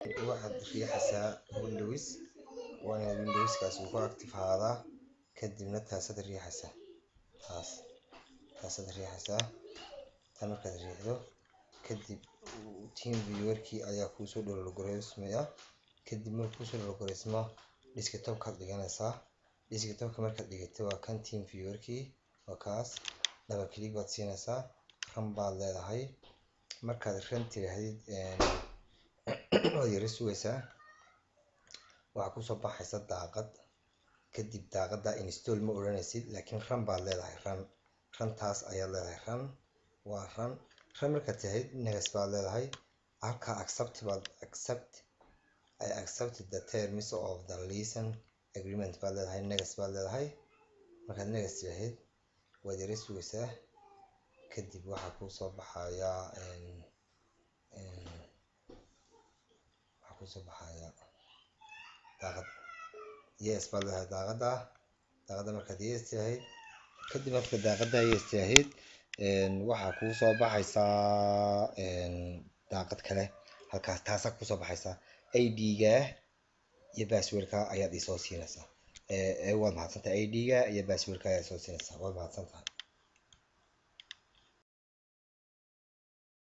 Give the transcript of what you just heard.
waxaad riixaysaa windows waa inaad windowskaas uu ku active ahaadaa kadibna taasaad riixaysaa taas taasaad riixaysaa tan markaad riixdo kadib team viewerkii ayaa kuusoo dhowlgoreysmaya kadib markuu kuusoo dhowlgoreysmo desktopkaad dhiganaysaa desktopka markaad dhigato waa kan team viewerkii waa kaas double click baad siinaysaa ran baad leedahay markaad ran tirahdid waad yara sugaysaa waxaa kusoo baxaysa daaqad kadib daaqada install ma odhanaysid laakiin ran baad leedahay ran rantaas ayaad leedahay ran waa ran ran markaad tahayd negas baad leedahay halkaa accept baad accept I accept the terms of the lesson agreement baad leedahay negas baad leedahay markaad negas tirahayd waad yara sugaysaa kadib waxaa kuusoo baxaya waxaa kuusoo baxaya daaqad yes baad leedahay daaqada daaqada markaad yes tirahayd kadib marka daaqada yes tirahayd waxaa kuusoo baxaysaa daaqad kale halkaas taasaa kusoo baxaysaa id-ga iyo passwordka ayaad isoo siinaysaa waad mahadsantahay id-ga iyo passwordka ayaad isoo siinaysaa waad mahadsantahay